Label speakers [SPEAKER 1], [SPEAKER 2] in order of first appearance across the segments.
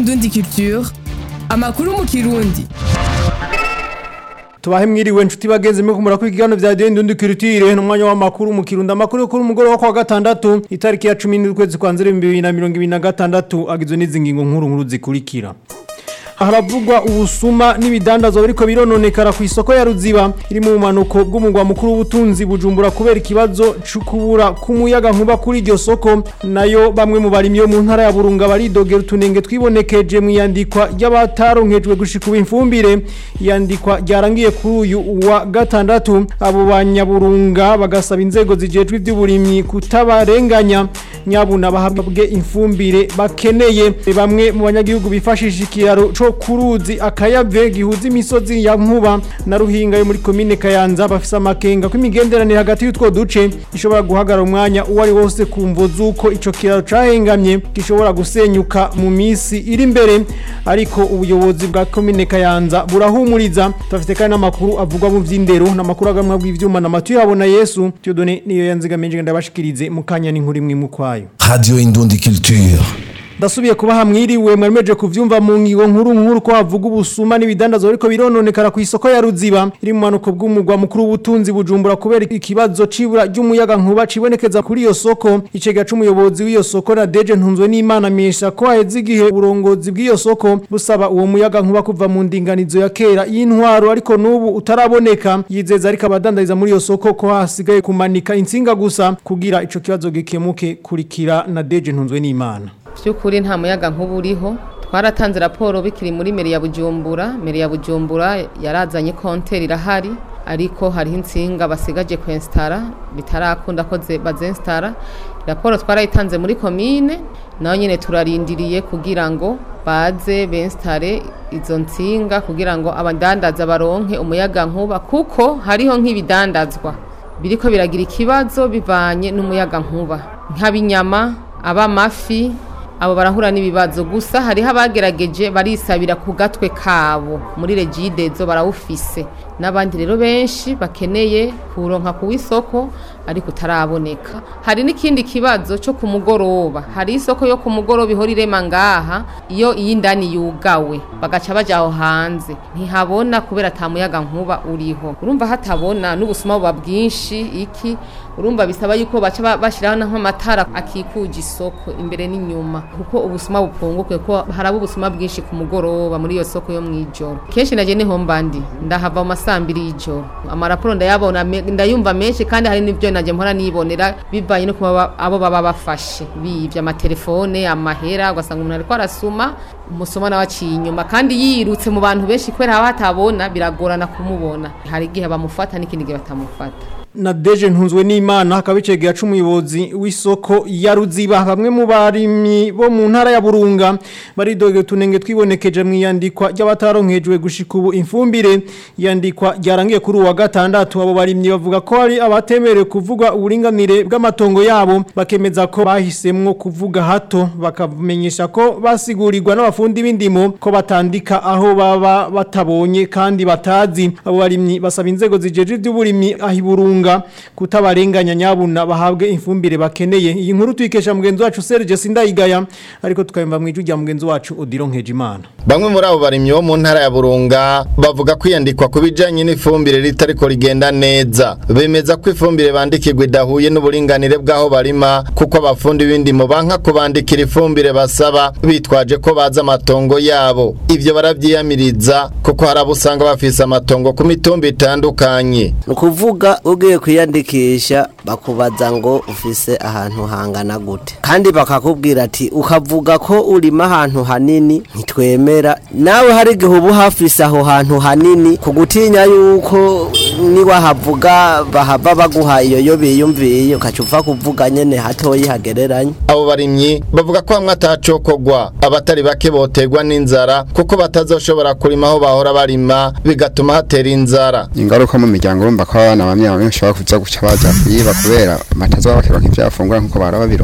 [SPEAKER 1] Indundi Culture amakuru mu kirundi
[SPEAKER 2] tubahe mwiriwe nshuti bagenzi mwe kumura kuri igano vya Dende Ndundi Culture n'umwanya w'amakuru mu Kirundo amakuru kuri umugoro wa kwa gatandatu itariki ya 10 n'ukwezi kwa nzeri 2026 agizwe n'izi ngingo nkuru nkuru zikurikira haravugwa ubusuma n'ibidandazwa biriko birononekara ku isoko ya Ruziba iri mu manuko bw'umugwa mukuru w'ubutunzi bujumbura kubera ikibazo c'ukubura k'umuyaga nkuba kuri iryo soko nayo bamwe mu barimyi bo mu ntara ya Burunga baridogera utunenge twibonekeje mu yandikwa ry'abataronkejwe gushika imfumbire yandikwa ryarangiye kuri uyu wa gatandatu abo banyaburunga bagasaba inzego zijejwe ivy'uburimyi kutabarenganya nyabuna bahabwe imfumbire bakeneye bamwe mu banyagihugu bifashisha ikiraro co kuruzi akayave gihuza imisozi ya nkuba na ruhinga yo muri komine Kayanza bafise amakenga ko imigenderanire hagati y'utwo duce ishobora guhagarara umwanya uwo ari wose kumvo zuko ico kiraro cahengamye gishobora gusenyuka mu misi iri imbere ariko ubuyobozi bwa komine Kayanza burahumuriza tufite kandi n'amakuru avugwa mu vy'indero n'amakuru agamwa bw'ivyuma na matu yabona Yesu Tiyodone niyo yanzigamenje ndabashikirize mukanya n'inkuru imwe mu kwayo
[SPEAKER 3] Radio Indundi Culture.
[SPEAKER 2] Ndasubiye kuba hamwiriwe mwaremeje kuvyumva mu ngigo nkuru nkuru ko havuga ubusuma n'ibidandazo ariko birononekara ku isoko ya Ruziba iri mu manuko bw'umugwa mukuru w'ubutunzi bujumbura kubera ikibazo cibura ry'umuyaga nkuba cibonekeza kuri iyo soko icega c'umuyobozi w'iyo soko na Deje ntunzwe n'Imana mesha ko haheze igihe uburongozi bw'iyo soko busaba uwo muyaga nkuba kuva mu ndinganizo ya kera y'intwaro ariko n'ubu utaraboneka yizeza ariko abadandariza muri iyo soko ko hasigaye kumanika insinga gusa kugira ico kibazo gikemuke kurikira na Deje ntunzwe n'Imana
[SPEAKER 4] by'ukuri nta muyaga nk'ubu uriho twaratanze raporo bikiri muri meri ya bujumbura meri ya bujumbura yarazanye konteri irahari ariko hariho insinga basigaje kwensitara bitarakunda ko bazensitara raporo twarayitanze muri komine naho nyine turarindiriye kugira ngo baze bensitare izo nsinga kugira ngo abadandaza baronke umuyaga nkuba kuko hariho nk'ibidandazwa biriko biragira ikibazo bivanye n'umuyaga nkuba nk'abinyama abamafi abo barahura n'ibibazo gusa hariho abagerageje barisabira ku gatwe kabo muri regidezo barawufise n'abandi rero benshi bakeneye kuronka ku isoko ariko utaraboneka hari n'ikindi kibazo cyo ku mugoroba hari isoko yo ku mugoroba ihora irema ngaha iyo iy'indani yugawe bagaca baja aho hanze ntihabona kubera ata muyaga nkuba uriho urumva hatabona n'ubusuma buba bwinshi iki urumva bisaba yuko baca bashyiraho nk'amatara akikuje isoko imbere n'inyuma kuko ubusuma bupunguke ko haraba ubusuma bwinshi ku mugoroba muri iyo soko yo mw'ijoro kenshi naje niho mbandi ndahava mu masambiri y'ijoro amaraporo ndayabona ndayumva menshi kandi hari n'ibyo naje mpora nibonera bivanye no kuba abo baba bafashe bivye amatelefone amahera ugasanga umuntu ariko arasuma umusoma nawe aciye inyuma kandi yirutse mu bantu benshi kubera haba hatabona biragorana kumubona hari igihe bamufata n'ikindi gihe batamufata
[SPEAKER 2] na Deje ntunzwe n'Imana akabicegera c'umuyobozi w'isoko ya Ruziba bamwe mu barimyi bo mu ntara ya Burunga baridogera tunenge twibonekeje mu yandikwa ry'abataronkejwe gushika ubu imfumbire yandikwa ryarangiye kuri uwa gatandatu abo barimyi bavuga ko ari abatemerewe kuvuga uburinganire bw'amatongo yabo bakemeza ko bahisemwo kuvuga hato bakamenyesha ko basigurirwa n'abafundi b'indimo ko batandika aho baba batabonye kandi batazi abo barimyi basaba inzego zijeje iby'uburimyi ahiburunga kutabarenganya nyabuna bahabwe imfumbire bakeneye iyi nkuru tuyikesha mugenzi wacu Serge Sindayigaya ariko tukayumva mu ijwi rya mugenzi wacu Odilo Nkejimana
[SPEAKER 5] Bamwe muri abo barimyi bo mu ntara ya Burunga bavuga kwiyandikwa ku bijanye n'ifumbire ritariko rigenda neza bemeza ko ifumbire bandikirwa idahuye n'uburinganire bw'aho barima kuko abafundi b'indimo banka kubandikira ifumbire basaba bitwaje ko baza amatongo yabo ivyo baravyiyamiriza kuko hari abo usanga bafise amatongo ku mitumba itandukanye
[SPEAKER 6] ni ukuvuga ugiye kwiyandikisha bakubaza ngo ufise ahantu hangana gute kandi bakakubwira ati ukavuga ko urima ahantu hanini ntitwemera nawe hari igihe uba uhafise aho hantu hanini ku gutinya yuko niwahavuga bahava baguha iyo yo biyumviye ukaca upfa kuvuga nyene hatoyi hagereranye
[SPEAKER 5] abo barimyi bavuga ko hamwe atacokogwa abatari bake botegwa n'inzara kuko batazoshobora kurima aho bahora barima bigatuma hatera inzara
[SPEAKER 7] ingaruka mu miryango urumva ko abana bamwe bamwe bashobora kuza guca baza kuyiba kubera batazoba bakironka ivyo bafungura nkuko bara babironka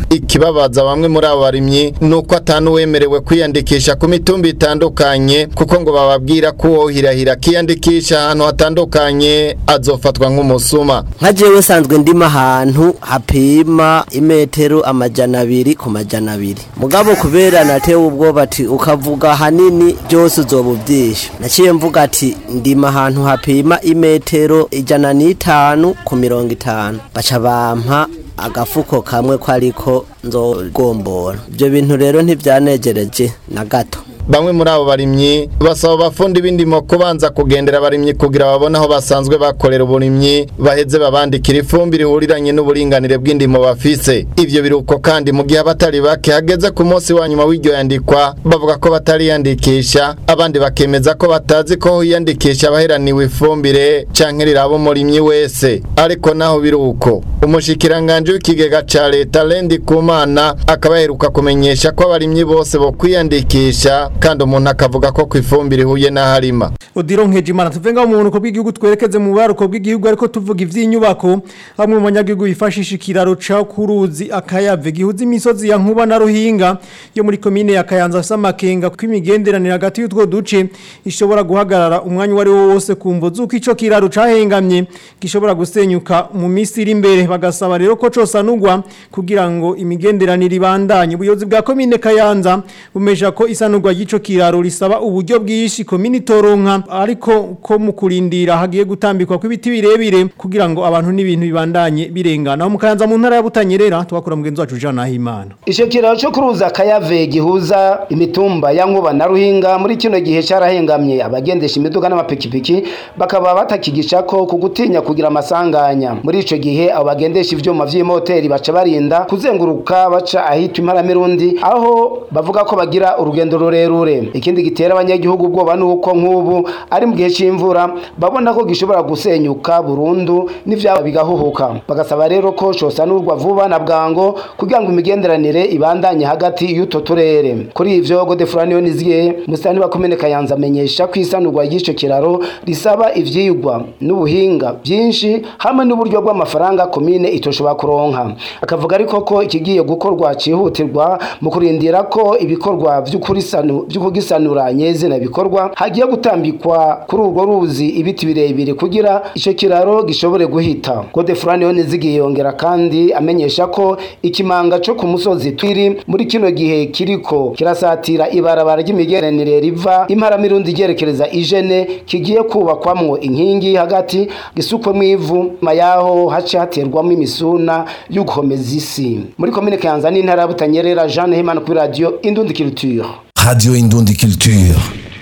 [SPEAKER 5] ikibabaza bamwe muri abo barimyi nuko atanuwemerewe kwiyandikisha ku mitumba itandukanye kuko ngo bababwira ko uwohirahira akiyandikisha ahantu hatandukanye azofatwa nk'umusuma
[SPEAKER 6] nka jewe sanzwe ndima ahantu hapima imetero amajana abiri ku majana abiri mugabo kubera natewe ubwoba ati ukavuga hanini byose uzoba ubyishe naciye mvuga ati ndima ahantu hapima imetero ijana n'itanu ku mirongo itanu baca bampa agafuko kamwe ko ariko nzogombora ibyo bintu rero ntibyanegereje na gato
[SPEAKER 5] bamwe muri abo barimyi basaba abafundi b'indimo kubanza kugendera abarimyi kugira babone aho basanzwe bakorera uburimyi baheze babandikira ifumbire ihuriranye n'uburinganire bw'indimo bafise ivyo biruko kandi mu gihe abatari bake hageze ku munsi wa nyuma w'iryo yandikwa bavuga ko batariyandikisha abandi bakemeza ko batazi ko hiyandikisha abaheraniwe ifumbire canke riraba umurimyi wese ariko naho biruko umushikiranganje w'ikigega ca leta Lendi Kumana akaba yaheruka kumenyesha ko abarimyi bose bo kwiyandikisha kandi umuntu akavuga ko kwifumbira ihuye n'aharima
[SPEAKER 2] Odiro Nkejimana tuvenga mu bunuko bw'igihugu twerekeze mu baruko bw'igihugu ariko tuvuga ivy'inyubako bamwe mu banyagihugu bifashisha ikiraro ca kuruzi akayave gihuza imisozi ya nkuba na ruhinga yo muri komine ya Kayanza samakenga kw'imigenderanire hagati y'utwo duce ishobora guhagarara umwanya wari wo wose kumvo zuko ico kiraro cahengamye gishobora gusenyuka mu misi iri imbere bagasaba rero ko cosanurwa kugira ngo imigenderanire ibandanye ubuyobozi bwa komine Kayanza bumeja ko isanurwa y'ico kiraro risaba uburyo bwishi komine toronka ariko ko mu kurindira hagiye gutambikwa kw'ibiti birebire kugira ngo abantu n'ibintu bibandanye birengana aho mukanza mu ntara ya Butanyerera twakora mugenzi wacu Jean Nahimana
[SPEAKER 7] Ico kiraro cyo kuruza kayave gihuza imitumba ya nkuba na ruhinga muri kino gihe cyarahengamye abagendesha imiduga n'amapikipiki bakaba batakigisha ko kugutinya kugira amasanganya muri ico gihe abo bagendesha ivyuma vy'imoteri baca barinda kuzenguruka baca ahitwa imparamirundi aho bavuga ko bagira urugendo rurerure ikindi gitera abanyagihugu ubwoba nuko nk'ubu ari mu gihe c'imvura babona ko gishobora gusenyuka burundu n'ivyaba bigahuhuka bagasaba rero ko cosanurwa vuba na bwango kugira ngo imigenderanire ibandanye hagati y'uto turere kuri ivyo Godefroid Niziye musani wa komine Kayanza amenyesha ko isanurwa ry'ico kiraro risaba ivyigwa n'ubuhinga byinshi hamwe n'uburyo bw'amafaranga komine itoshobora kuronka akavuga ariko ko ikigiye gukorwa cihutirwa mu kurindira ko ibikorwa vy'ukurisanu vy'ukugisanura nyezina bikorwa hagiye gutambikwa kuri urwo ruzi ibiti birebire kugira ico kiraro gishobore guhita Godefroid Nizigiye yongera kandi amenyesha ko ikimanga co ku musozi twiri muri kino gihe kiriko kirasatira ibarabara ry'imigeranire riva imparamirundi ryerekereza ijene kigiye kubakwamwo inkingi hagati gisukwemo ivu mayaho hace haterwamo imisuna y'ugukomeza isi muri komine Kayanza n'intara ya Butanyerera Jean Hemana kuri radio Indundi Culture
[SPEAKER 3] Radio Indundi Culture.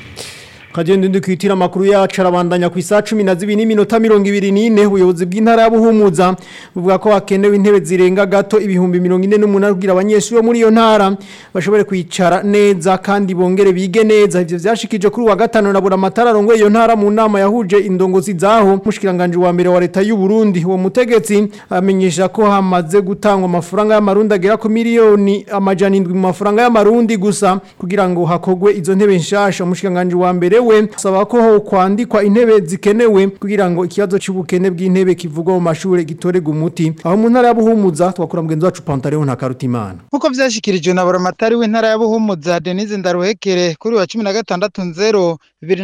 [SPEAKER 2] Kagenda ndi kwitira makuru yacu arabandanya ku isa 12 n'iminota 24 ubuyobozi bw'intara ya Buhumuza buvuga ko hakenewe intebe zirenga gato ibihumbi 48 kugira abanyeshuri bo muri iyo ntara bashobore kwicara neza kandi bongere bige neza ivyo vyashikije kuri wa gatano na buramatara rongo iyo ntara mu nama yahuje indongozi zaho mushikiranganje wa mbere wa leta y'u Burundi uwo mutegetsi amenyesha ko hamaze gutangwa amafaranga y'amarundi agera ku miliyoni amajana 7 mu mafaranga y'amarundi gusa kugira ngo hakogwe izo ntebe nshasha mushikiranganje wa mbere we saba ko ho kwandikwa intebe zikenewe kugira ngo ikibazo cy'ubukene bw'intebe kivugwa mu mashuri gitorega umuti aho mu ntara ya Buhumuza twakora mugenzi wacu Pantaleo nta karutimana
[SPEAKER 8] Nkuko vyashikirijwe na buramatari w'intara ya Buhumuza Denise Ndaruhekere kuri wa 16 nzero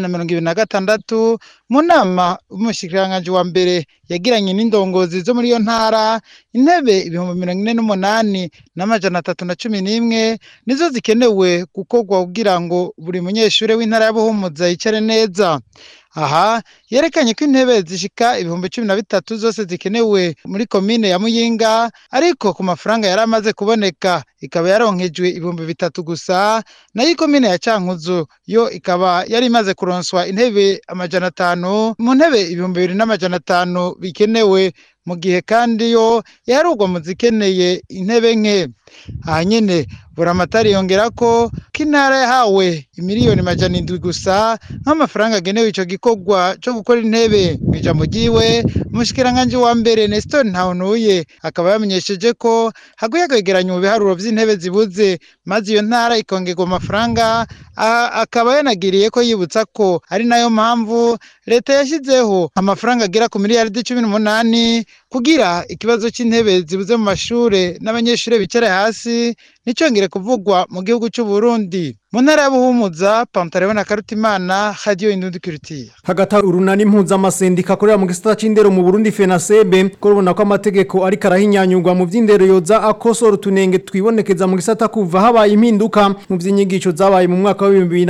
[SPEAKER 8] 2026 mu nama umushikiranganje wa mbere yagiranye n'indongozi zo muri iyo ntara intebe ibihumbi mirongo ine n'umunani n'amajana atatu na cumi n'imwe nizo zikenewe gukorwa kugira ngo buri munyeshure w'intara ya Buhumuza yicare neza aha yerekanye ko intebe zishika ibihumbi cumi na bitatu zose zikenewe muri komine ya muyinga ariko ku mafaranga yari amaze kuboneka ikaba yaronkejwe ibihumbi bitatu gusa nayo ikomine ya cankuzo yo ikaba yari imaze kuronswa intebe amajana atanu mu ntebe ibihumbi bibiri n'amajana atanu bikenewe mu gihe kandi yo yarugwa mu zikeneye intebe nke aha nyene buramatari yongera ko ko intara yahawe imiliyoni majana indwi gusa nk'amafaranga agenewe ico gikorwa co gukora intebe mw'ijambo ryiwe umushikiranganji wa mbere Nestor Ntawunuye akaba yamenyesheje ko haguye kwegeranya ibiharuro vy'intebe zibuze maze iyo ntara ikongerwa amafaranga aha akaba yanagiriye ko yibutsa ko ari nayo mpamvu leta yashyizeho amafaranga agera ku miliyaridi cumi n'umunani kugira ikibazo c'intebe zibuze mu mashure n'abanyeshure bicara hasi nicongere kuvugwa mu gihugu c'u Burundi mu ntara ya Buhumuza Pantaleo na Karutimana Radio Indundi Culture
[SPEAKER 2] hagati aho urunani mpuzamasendika akorera mu gisata c'indero mu Burundi FENASEB ko rubona ko amategeko ariko arahinyanyurwa mu vy'indero yoza akosora utunenge twibonekeza mu gisata kuva habaye impinduka mu vy'inyigisho zabaye mu mwaka wa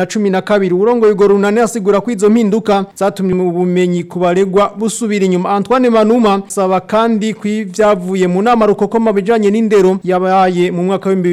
[SPEAKER 2] 2012 urongo yugo runani asigura ko izo mpinduka zatumye mu bumenyi kubaregwa busubira inyuma Antoine Manuma saba kandi kwivyavuye mu nama rukokoma bijanye n'indero yabaye mu mwaka wa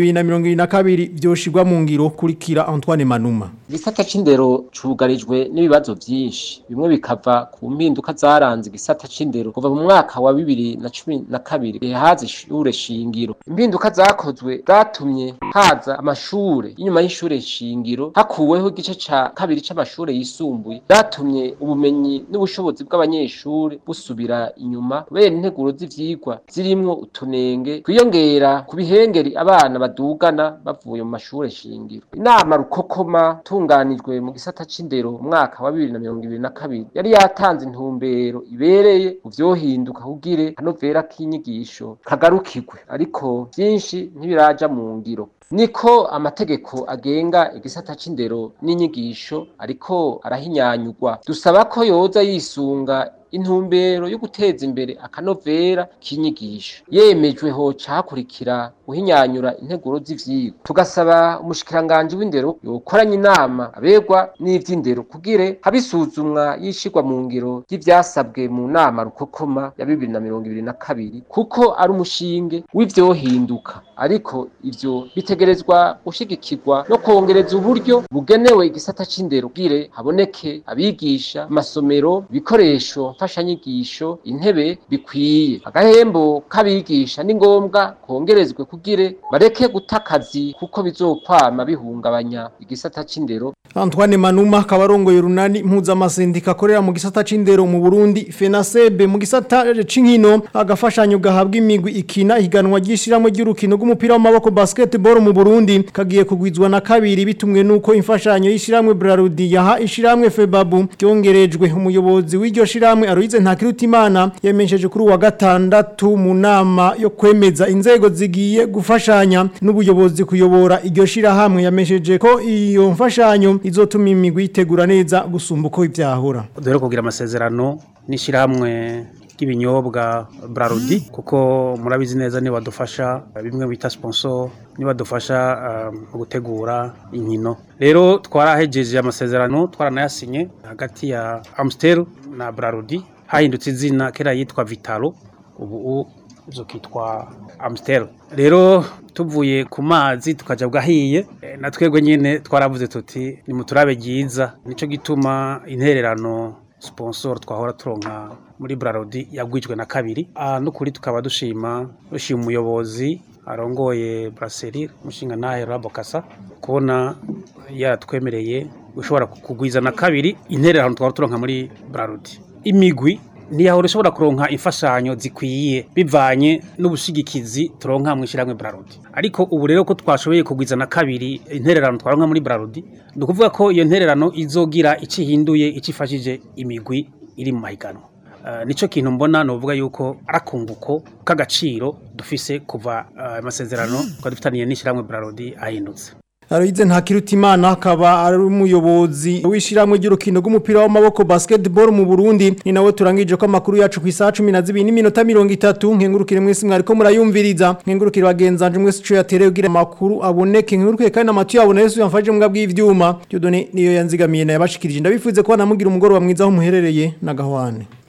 [SPEAKER 2] 2022 vyoshirwa mu ngiro kurikira Antoine Manuma
[SPEAKER 9] igisata c'indero cugarijwe n'ibibazo vyinshi bimwe bikava ku mpinduka zaranze igisata c'indero kuva mu mwaka wa bibiri na cumi na kabiri igihe haza ishure shingiro impinduka zakozwe zatumye haza amashure inyuma y'ishure shingiro hakuweho igice ca kabiri c'amashure yisumbuye zatumye ubumenyi n'ubushobozi bw'abanyeshure busubira inyuma kubera integuro z'ivyigwa zirimwo utunenge kwiyongera ku bihengeri abana badugana bavuye mu mashure shingiro inama rukokoma tunganijwe mu gisata c'indero mu mwaka wa bibiri na mirongo ibiri na kabiri yari yatanze intumbero ibereye mu vyohinduka kugire kanovera k'inyigisho kagarukirwe ariko vyinshi ntibiraja mu ngiro niko amategeko agenga igisata c'indero n'inyigisho ariko arahinyanyurwa dusaba ko yoza yisunga intumbero yo guteza imbere akanovera k'inyigisho yemejwe hoca hakurikira guhinyanyura integuro z'ivyigwa tugasaba umushikiranganji w'indero yokoranya inama abegwa n'ivy'indero kugire habisuzumwa yishirwa mu ngiro ry'ivyasabwe mu nama rukokoma ya bibiri na mirongo ibiri na kabiri kuko ari umushinge w'ivyohinduka ariko ivyo bitegerezwa gushigikirwa no kongereza uburyo bugenewe igisata c'indero kugire haboneke abigisha amasomero ibikoresho mfashanyigisho intebe bikwiye agahembo k'abigisha ni ngombwa kongerezwe kugire bareke guta akazi kuko bizokwama bihungabanya igisata c'indero
[SPEAKER 2] Antoine Manuma kabarongo y'urunani mpuzamasendika akorera mu gisata c'indero mu Burundi FENASEB mu gisata c'inkino agafashanyo gahabwa imigwi ikina ihiganwa ry'ishiramo ry'urukino rw'umupira w'amaboko basketball mu Burundi kagiye kugwizwa na kabiri bitumwe nuko imfashanyo y'ishiramwe Brarudi yaha ishiramwe Febabu cyongerejwe umuyobozi w'iryo shiramwe Aloise Ntakirutimana yemesheje kuri wa gatandatu mu nama yo kwemeza inzego zigiye gufashanya n'ubuyobozi kuyobora iryo shirahamwe yamesheje ko iyo mfashanyo izotuma imigwi itegura neza gusumba uko ivyahura
[SPEAKER 10] dore kugira amasezerano n'ishyirahamwe ry'ibinyobwa Brarudi kuko murabizi neza ni badufasha bimwe bita sponsor ni badufasha mu gutegura inkino rero twarahejeje amasezerano twaranayasinye hagati ya Amstel na Brarudi hahindutse izina kera yitwa Vitalo ubu zokitwa Amstel rero tuvuye ku mazi tukaja bwahiye na twebwe nyene twaravuze tuti ni muturabe ryiza nico gituma intererano sponsor twahora turonka muri Brarodi yagwijwe na kabiri ah no kuri tukaba dushima dushima umuyobozi arongoye Brasserie mushinga nahe Rabokasa kubona yaratwemereye ushobora kugwiza na kabiri intererano twahora turonka muri Brarodi imigwi ntiyahora ushobora kuronka imfashanyo zikwiye bivanye n'ubushigikizi turonka mu ishyirahamwe Brarudi ariko ubu rero ko twashoboye kugwiza na kabiri intererano twaronka muri Brarudi ni ukuvuga ko iyo ntererano izogira icyo ihinduye icyo ifashije imigwi iri mu mahiganwa Uh, nico kintu mbona novuga yuko arakunguko k'agaciro dufise kuva amasezerano uh, kwa dufitaniye n'ishiramwe Brarodi ahindutse
[SPEAKER 2] Aloize Ntakirutimana akaba ari umuyobozi w'ishiramwe ry'urukino rw'umupira w'amaboko basketball mu Burundi ni nawe turangije ko amakuru yacu ku isaha 12 n'iminota 30 nkengurukire mwese mwariko murayumviriza nkengurukire bagenzanje mwese cyo yatereye kugira amakuru aboneke nkengurukire kandi amatu yabone Yesu yamfaje mbwa bw'ivyuma Dieudonne niyo yanzigamiye na yabashikirije ndabifuze ko namugira umugoro wa mwiza aho muherereye na gahwane